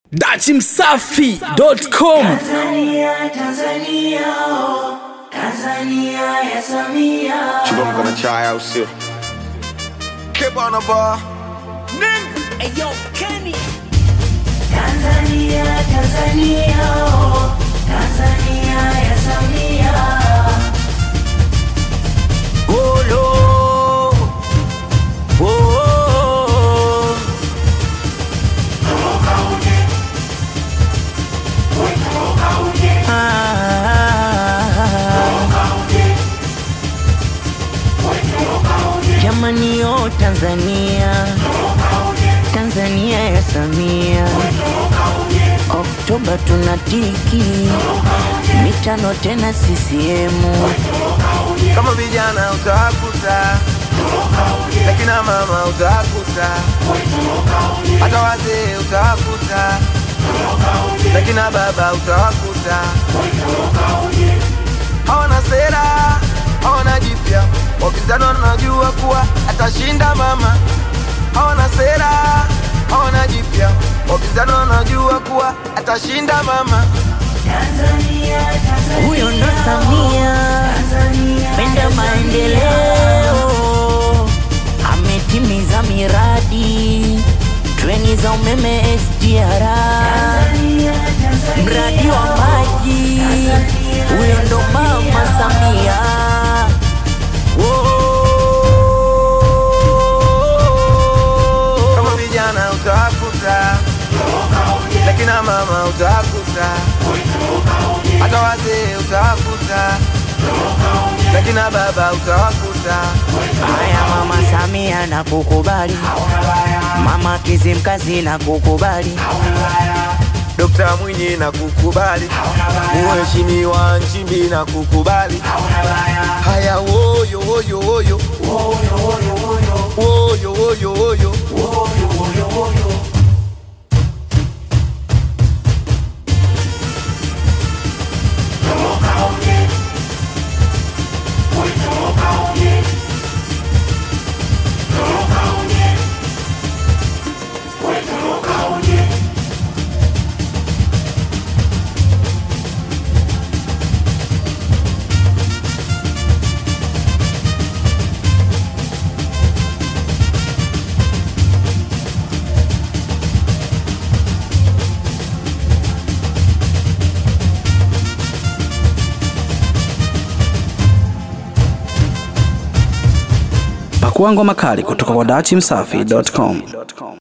dachimsafi.com Tanzania, Tanzania, oh, Tanzania ya Samia. Chibom gonna try out still. Keep on the bar. Tanzania, Tanzania, oh, Tanzania ya Samia. Olo. Oh. Jamani yo Tanzania, Tanzania ya Samia, Oktoba tunatiki mitano tena CCM. Kama vijana utakuta, lakina mama utakuta, hata wazee utakuta, lakina baba utawakuta. Hawana sera, hawana jipya, wapinzani wanajua kuwa atashinda mama. Hawana sera, hawana jipya, wapinzani wanajua kuwa atashinda mama. Tanzania, Tanzania, Huyo ndo Samia, Tanzania penda ya maendeleo, ametimiza miradi, treni za umeme SGR, Tanzania, Tanzania, mradi wa maji, huyo ndo mama Samia. Kama vijana utakuta, lakina mama utakuta, hata wazee utakuta, lakina baba utawakuta. Haya mama Samia na kukubali, mama Kizimkazi na kukubali, Dokta Mwinyi na kukubali, Mheshimiwa Nchimbi na kukubali. Haya woyo woyo woyo woyo woyo woyo pakua ngoma kali kutoka kwa dachimsafi.com